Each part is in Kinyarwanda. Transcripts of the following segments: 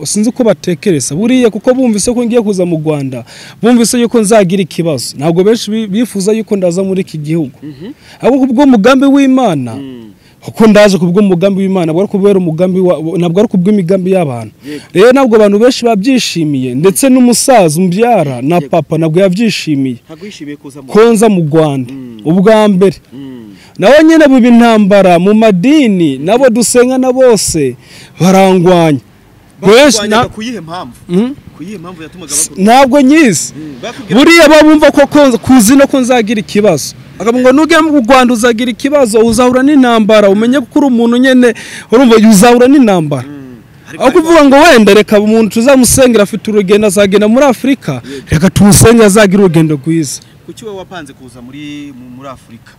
sinzi uko batekereza buriya kuko bumvise ko ngiye kuza mu rwanda bumvise yuko nzagira ikibazo ntabwo benshi bi- bifuza yuko ndaza muri iki gihugu ahubwo kubw'umugambi w'imana kuko ndaje kubw'umugambi w'imana ntabwo ari kubera umugambi wa- ntabwo ari kubw'imigambi y'abantu rero ntabwo abantu benshi babyishimiye ndetse n'umusaza umbyara na papa ntabwo yabyishimiye ntabwo yishimiye kuza mu ko nza mu rwanda ubwa mbere nawe nyine buba intambara mu madini n'abo dusengana bose barangwanya benshi na- barwanyaga ku yihe mpamvu ku yihe mpamvu yatumaga bakurwanya ntabwo nyizi Mm, bakubwira- buriya bo bumva ko ko- kuzi no ko nzagira ikibazo akavuga ngo nugera mu rwanda uzagira ikibazo uzahura n'intambara umenye ko uri umuntu nyine urumva uzahura n'intambara Ariko aho bari kuvuga ngo wenda reka umuntu tuzamusengera afite urugendo azagenda muri afurika reka tumusengere azagira urugendo rwiza kwa- kuki wowe wapanze kuza muri mu- muri afurika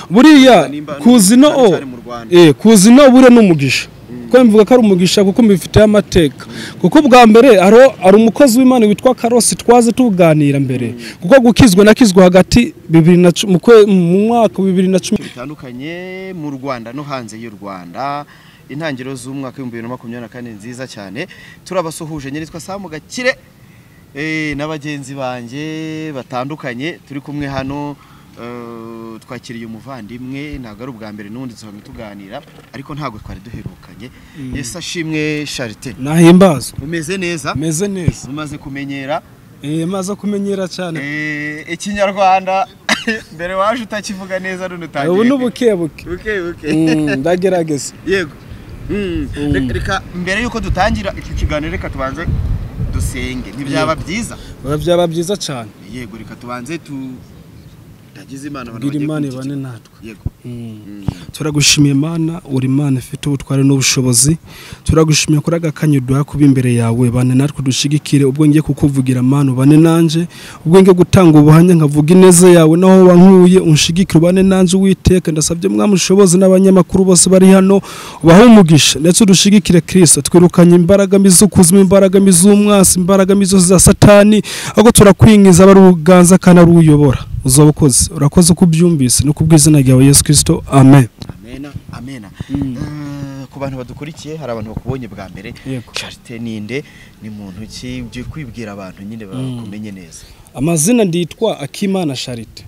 buriya Nimba- kuzi no cyane cyane mu Rwanda. eh kuzi no buriya ni umugisha kuko mbivuga ko ari umugisha kuko mbifiteho amateka kuko bwa mbere haro- hari umukozi w'imana witwa karosi twaze tuganira mbere kuko gukizwa na kizwa hagati bibiri na cu- mu kwe- mu mwaka wa bibiri na cumi bitandukanye mu Rwanda no hanze y'u Rwanda intangiriro z'umwaka w'ibihumbi bibiri na makumyabiri na kane nziza cyane turabasuhuje nyiritwa Samu Gakire eh, na bagenzi banjye batandukanye turi kumwe hano eh, twakiriye umuvandimwe ntabwo ari ubwa mbere n'ubundi dusanzwe tuganira ariko ntabwo twari duherukanye yesi ashimwe Charite nahimbazwa umeze neza meze neza umaze kumenyera eh maze kumenyera cyane eh, ikinyarwanda mbere waje utakivuga neza none utangiye ubu n'ubukebuke buke buke Mm, ndagerageza yego Mm. Reka- reka mbere y'uko dutangira iki kiganiro reka tubanze dusenge ntibyaba byiza Oya, byaba byiza cyane yego reka tubanze tu ndagize imana abantu bwira bagiye imana kunshyigikira. ibane natwe yego turagushimiye imana uri imana ifite ubutware n'ubushobozi turagushimiye kuri aka kanya uduha kuba imbere yawe bane natwe dushigikire ubwo ngiye kukuvugira mana ubane nanjye ubwo ngiye gutanga ubuhamya nkavuga ineza yawe naho wankuye unshigikire ubane nanjye uwiteka ndasabye mwamushobozi n'abanyamakuru bose bari hano ubahe umugisha ndetse udushigikire kirisa twirukanye imbaraga mbi z'ukuzimu imbaraga mbi z'umwasi imbaraga mbi zose za satani ahubwo turakwingiza aba ari ubuganza kandi ari uyobora uzaba ukoze urakoze uko ubyumvise no kubw'izina ryawe yesu kirisito amen amena amena Eh, ku bantu badukurikiye hari abantu bakubonye bwa mbere Yego. Charite ninde ni muntu ki ugiye kwibwira abantu nyine bakumenye neza amazina nditwa akimana charite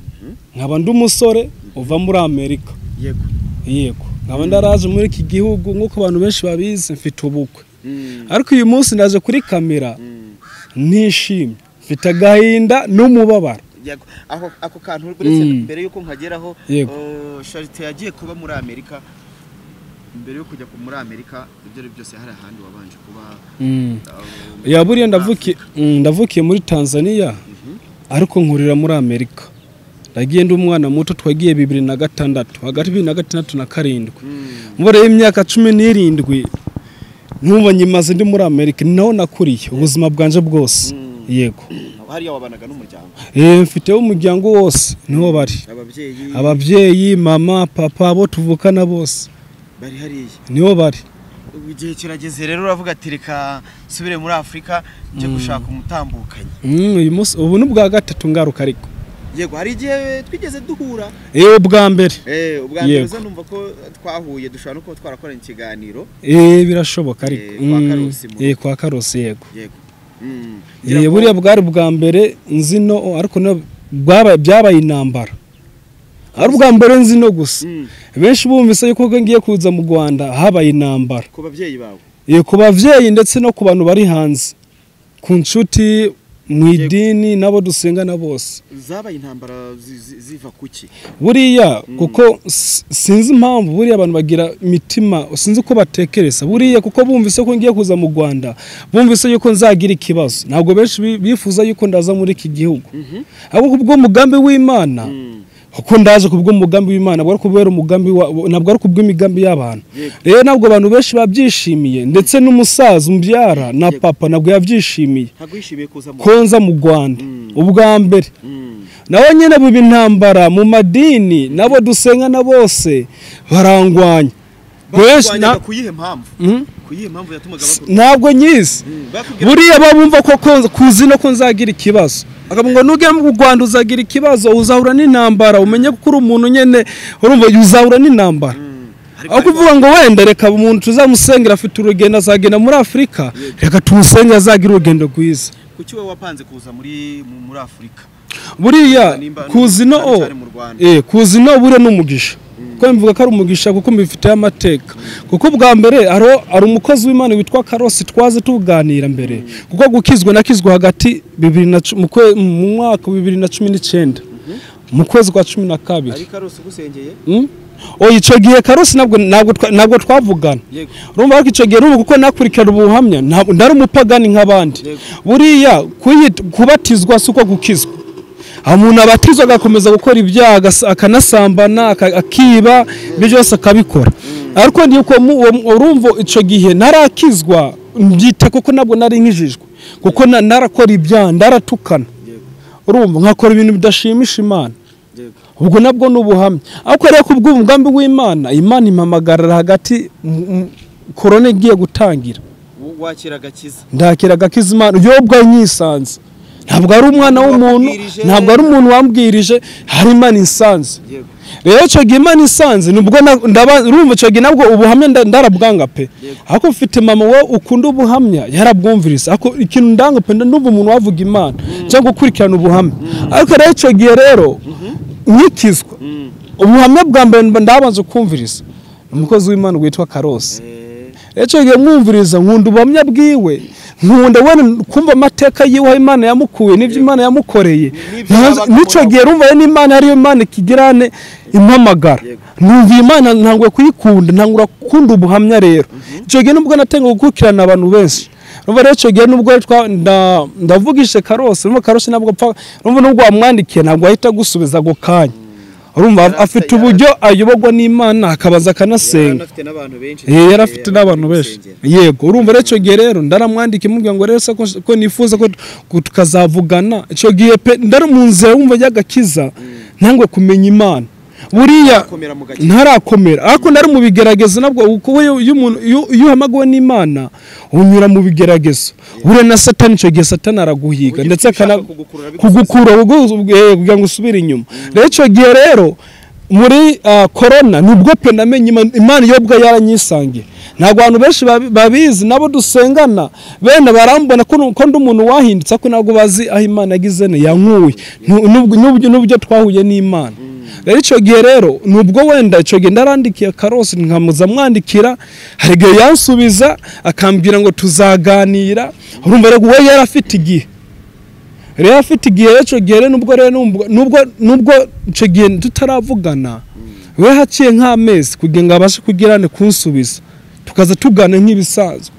nkaba ndi umusore uva muri amerika yego yego nkaba ndaraje muri iki gihugu nk'uko abantu benshi babizi mfite ubukwe Mm. ariko uyu munsi ndaje kuri kamera nishimye mfite agahinda n'umubabaro Yego. Ako, ako kantu uretse Mm. mbere yuko nkageraho Yego. eh, Charite yagiye kuba muri Amerika mbere yo kujya ku- muri Amerika ibyo ari byo byose hari ahandi wabanje kuba eh, ya buriya ndavukiye mm, ndavukiye muri tanzania ariko nkurira muri amerika nagiye ndi umwana muto twagiye bibiri na gatandatu hagati bibiri na gatandatu na karindwi Mm. umubare y'imyaka cumi n'irindwi nkumva nyimaze ndi muri amerika ni naho nakuriye ubuzima bwanje bwose yego hariya wabanaga n'umuryango Eh, mfiteho umuryango wose niho bari ababyeyi ababyeyi mama papa abo tuvukana bose bari hariya niho bari Ubu igihe kirageze rero uravuga ati reka nsubire muri Afurika njye gushaka umutambukanyi Mm, uyu munsi ubu ni ubwa gatatu ngaruka ariko yego hari igihe twigeze duhura yewe bwa mbere eh ubwa mbere Yego. uza numva ko twahuye dushobora no kuba twarakoranye ikiganiro Eh, birashoboka ariko Eh, kwa Mm, Karusi mu eh, kwa karosi yego yego Mm. Eh, buriya bwari bwa mbere nzi no ariko no bwabaye- byabaye intambara ari ubwa mbere nzi no gusa Mm. benshi bumvise yuko ubwo ngiye kuza mu rwanda habaye intambara ku babyeyi bawe Eh, ku babyeyi ndetse no ku bantu bari hanze ku nshuti mu idini n'abo dusengana bose zabaye intambara zi- zi- ziva kuki buriya kuko s- sinzi impamvu buriya abantu bagira imitima sinzi uko batekereza buriya kuko bumvise ko ngiye kuza mu rwanda bumvise yuko nzagira ikibazo ntabwo benshi bi- bifuza yuko ndaza muri iki gihugu ahubwo kubw'umugambi w'imana kuko ndaje kubw'umugambi w'imana ntabwo ari kubera umugambi wa- ntabwo ari kubw'imigambi y'abantu Yego. rero ntabwo abantu benshi babyishimiye ndetse n'umusaza umbyara na papa ntabwo yabyishimiye ntabwo yishimiye kuza mu ko nza mu rwanda ubwa mbere Mm. nawe nyine buba intambara mu madini n'abo dusengana bose barangwanya benshi na- Barwanyaga ku yihe mpamvu Mm? ku yihe mpamvu yatumaga bakurwanya ntabwo nyizi Mm. bakubwira buriya bo bumva ko ko- kuzi no ko nzagira ikibazo akavuga ngo nugera mu rwanda uzagira ikibazo uzahura n'intambara umenye ko uri umuntu nyine urumva uzahura n'intambara aho kuvuga ngo wenda reka umuntu tuzamusengera afite urugendo azagenda muri afurika reka tumusenge azagire urugendo rwiza kuki wowe wapanze kuza muri mu- muri afurika buriya Nimba- kuzi nimba no cyane cyane mu Rwanda. eh kuzi no buriya ni umugisha kuko mbivuga ko ari umugisha kuko mbifiteho amateka kuko bwa mbere haro- hari umukozi w'imana witwa karosi twaze tuganira mbere kuko gukizwa na kizwa hagati bibiri na cu- mu kwe- mu mwaka wa bibiri na cumi n'icyenda mu kwezi kwa cumi na kabiri ariko arose ugusengeye Mm? oya icyo gihe karosi ntabwo ntabwo twa- ntabwo twavugana yego urumva ko icyo gihe n'ubu kuko nakurikirana ubuhamya ntabwo ntari umupagani nk'abandi Yego. buriya kuyit- kubatizwa si uko gukizwa aho umuntu abatizwa agakomeza gukora ibyaha agas- akanasambana aka- akiba ibyo byose akabikora ariko ni uko mu- uwo- urumva icyo gihe narakizwa mbyita kuko ntabwo nari nkijijwe kuko na- narakora ibyaha ndaratukana yego urumva nkakora ibintu bidashimisha imana yego ubwo nabwo ni ubuhamya ariko rero ku bw'umugambi w'imana imana impamagarara hagati mu- mu- korona igiye gutangira W- wakira agakiza ndakira agakiza imana yobwa nyisanze ntabwo ari umwana w'umuntu Wabwirije. ntabwo ari umuntu wambwirije hari imana insanze yego rero icyo gihe imana insanze nubwo na- ndaba- urumva icyo gihe nabwo ubuhamya nda- ndarabwanga pe Yego. ariko mfite mama wowe ukunda ubuhamya yarabwumviriza ariko ikintu ndanga pe ndumva umuntu wavuga imana cyangwa gukurikirana ubuhamya ariko rero icyo gihe rero nkikizwa Mm. ubuhamya bwa mbere mba ndabanza kumviriza umukozi w'imana witwa karosi Eh, icyo gihe mwumviriza nkunda ubuhamya bwiwe nkunda wenda kumva amateka yiwe aho imana yamukuye n'ibyo imana yamukoreye N'ibyo Ntazi- yabaga n'icyo muri gihe rumva n'imana ariyo imana ikigirane impamagara Yego. numva iyi imana ntanguye kuyikunda ntangura gukunda ubuhamya rero icyo gihe nubwo natangiye gukurikirana abantu benshi Urumva rero icyo gihe nubwo twa- nda- ndavugishije karose urumva karose ntabwo apfa urumva nubwo wamwandikiye ntabwo ahita agusubiza ako kanya urumva afite uburyo ayoborwa n'imana akabanza yari akanasenga anafite n'abantu benshi Eh, yari afite n'abantu benshi gusengera. yego urumva rero icyo gihe rero ndaramwandika imubwira ngo rero se ko ko nifuza ko ko tukazavugana icyo gihe pe ndari mu nzira wumva y'agakiza ntangwe kumenya imana buriya Komera mu gakiza. ntarakomera ariko nari mu bigeragezo nabwo kuko iyo iyo umuntu iyo- iyo uhamagawe n'imana unyura mu bigeragezo buriya na satani icyo gihe satani araguhiga Ugiye ndetse ushaka akana kugukurura bikose. kugukura ugu- eh, kugira ngo usubire inyuma rero icyo gihe rero muri ah, korona nubwo pe namenye Imana- imana iyo ubwo yaranyisangiye ntabwo abantu benshi babi- babizi nabo dusengana bene barambona ko nu- ko ndi umuntu wahindutse ariko ntabwo bazi aho imana yagize ne yankuye Nu- nubwo- nubwo- n'ubyo twahuye n'imana rero icyo gihe rero nubwo wenda icyo gihe ndarandikiye karosi nkamuza amwandikira hari igihe yansubiza akambwira ngo tuzaganira urumva rero we yari afite igihe rero afite igihe rero icyo gihe rero nubwo rero nubwo- nubwo nubwo icyo gihe tutaravugana we haciye nk'amezi kugira ngo abashe kugirane kunsubiza tukaza tugana nk'ibisanzwe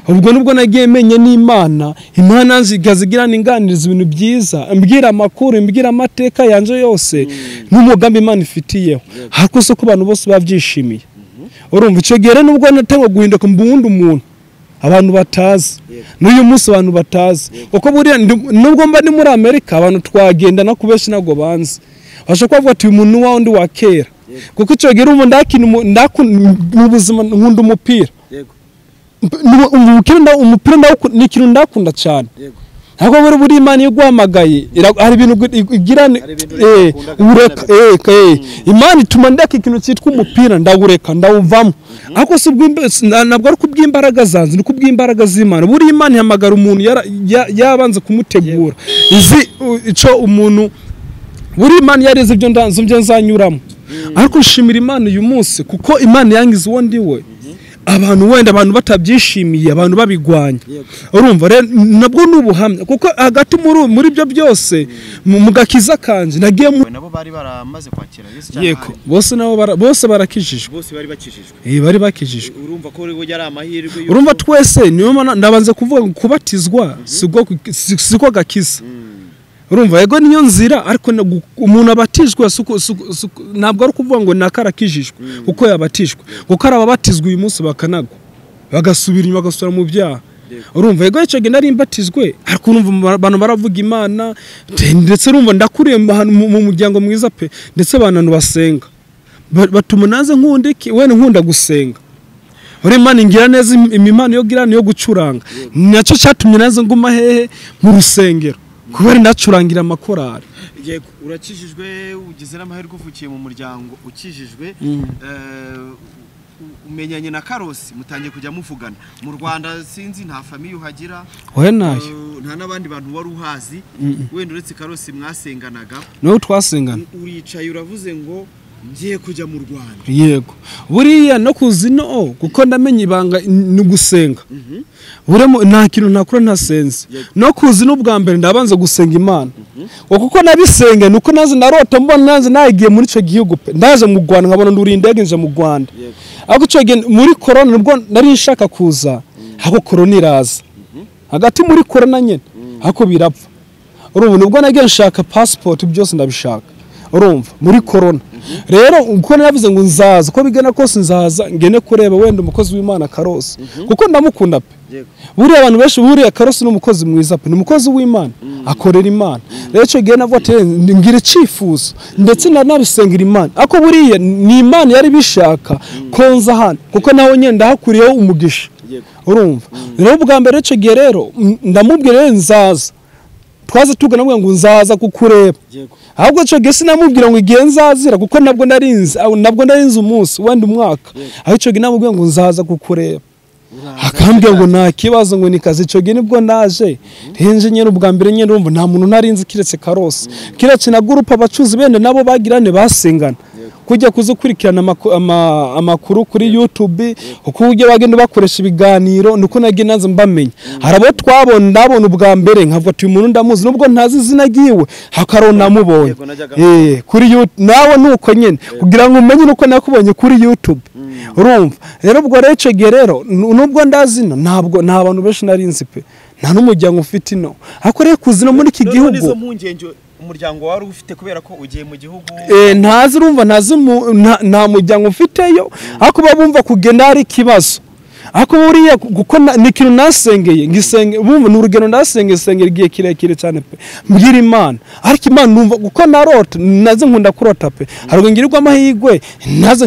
ubwo nubwo nagiye menya n'imana imana ikaza igirana inganiriza ibintu byiza imbwira amakuru imbwira amateka yanjye yose n'umugambi imana ifitiyeho ariko si ko abantu bose babyishimiye urumva icyo gihe rero nubwo natangwa guhinduka mu wundi muntu abantu batazi Yego. n'uyu munsi abantu batazi kuko buriya ndi- nubwo mba ni muri amerika abantu twagendana ku benshi ntabwo banzi bashobora kubavuga ati uyu muntu ni wa wundi wa kera kuko icyo gihe urumva ndakina umu- ndakunda mu buzima nkunda umupira yego Mp- ni- umupira nda- umupira ndawuku- ni ikintu ndakunda cyane yego ntabwo buri buri imana iyo iguhamagaye ira- hari ibintu gu- i- igira ni- Hari ibintu eh, udakunda ureka kandi eh, ka- eh. imana ituma ndeka ikintu cyitwa umupira ndawureka ndawuvamo ariko si ubw'imba- si- na- ntabwo ari kubw'imbaraga zanze ni kubw'imbaraga z'imana buri imana ihamagara umuntu yara- ya- yabanze kumutegura izi u- icyo umuntu buri imana yari izi ibyo ndanze ibyo nzanyuramo ariko nshimira imana uyu munsi kuko imana yangize uwo ndi we abantu wenda abantu batabyishimiye abantu babigwanya Yego. urumva rero nabwo ni ubuhamya kuko hagati muri muri ibyo byose mu mu gakiza kanje nagiye mu We nabo bari baramaze kwakira Yesu cyane yego ahandi. bose nabo bara- bose barakijijwe bose bari bakijijwe Eh, bari bakijijwe urumva ko yari amahirwe y'uko- urumva twese niyo mpamvu ndabanza kuvuga ngo kubatizwa si ubwo- si- si ko gakiza urumva yego niyo nzira ariko na- gu- umuntu abatijwe si uko- si uko- si uko- ntabwo ari ukuvuga ngo naka arakijijwe kuko yabatijwe kuko hari ababatijwe uyu munsi bakanagwa bagasubira inyuma bagasubira mu byaha urumva yego icyo gihe nari mbatijwe ariko urumva mu- abantu baravuga imana te- ndetse urumva ndakuriye mu hantu- mu mu muryango mwiza pe ndetse abantu basenga Ba- batuma naze nkunda iki wenda nkunda gusenga uri imana ingira neza im- imimana yo girana yo gucuranga nacyo cyatumye nazo nguma hehe mu rusengero kubera ndacurangira amakorari yego urakijijwe ugize n'amahirwe uvukiye mu muryango ukijijwe eh, umenyanye na karosi mutangiye kujya muvugana mu rwanda sinzi nta famiye uhagira wowe ntayo eh, nta n'abandi bantu wari uhazi wenda uretse karosi mwasenganaga niwe twasengana uricaye uravuze ngo ngiye kujya mu rwanda yego buriya no kuzi no kuko ndamenya ibanga ni gusenga buremo nta kintu ntakora ntasenze Yego. no kuzi n'ubwa mbere ndabanza gusenga imana ngo kuko nabisenge ni uko naze narota mbona naze nagiye muri icyo gihugu pe ndaje mu rwanda nkabona nduriye indege nje mu rwanda Yego. ariko icyo gihe muri korona nibwo nari nshaka kuza ariko korona iraza hagati muri korona nyine ariko birapfa urumva nibwo nagiye nshaka pasipoti byose ndabishaka urumva muri korona rero uko navuze ngo nzaza uko bigana kose nzaza ngene kureba wenda umukozi w'imana karose kuko ndamukunda pe yego buriya abantu benshi buriya karosi ni umukozi mwiza pe ni umukozi w'imana akorera imana rero icyo gihe navuga ati "Ndi- ngira icyifuzo ndetse nanabisengera imana ariko buriya ni imana yari bishaka konza hano kuko nawe nyine ndahakuriyeho umugisha yego urumva rero ubwa mbere icyo gihe rero m- ndamubwira rero nzaza twaze tugana ngo nzaza kukureba yego ahubwo icyo gihe sinamubwira ngo igihe nzazira kuko nabwo narinzi aho- nabwo narinzi umunsi wenda umwaka aho icyo gihe namubwira ngo nzaza kukureba Uraza akambwira ngo nta kibazo ngo ni kazi icyo gihe nibwo naje henje nyine ubwa mbere nyine urumva nta muntu narinzi kiretse karose kiretse na gurupe abacuruzi benda nabo bagirane basengana kujya kuzikurikirana amaku- ama- amakuru kuri yutube uko ujya bagenda bakoresha ibiganiro ni uko nagiye naze mbamenya hari abo twabona ndabona ubwa mbere nkavuga ati uyu muntu ndamuzi nubwo ntazi izina ryiwe hakaro namubonye Yego, najyaga Eh, kuri YouTube nawe nuko nyine kugira ngo umenye nuko nakubonye kuri YouTube urumva rero ubwo rero icyo gihe rero nu- nubwo ndazi ino ntabwo nta bantu benshi nari nzi pe nta n'umuryango ufite ino ariko rero kuzi no muri iki None nizo gihugu mpungenge umuryango wari ufite kubera ko ugiye mu gihugu eh, ntazi urumva ntazi mu- nta- nta muryango mfiteyo ariko baba bumva kugenda hari ikibazo ariko buriya ku- kuko na- ni ikintu nasengeye ngisenge bumva ni urugendo ndasengeye sengera igihe kirekire cyane pe mbwira imana ariko imana numva kuko narota naze nkunda kurota pe haruguru ngirirwa amahirwe naze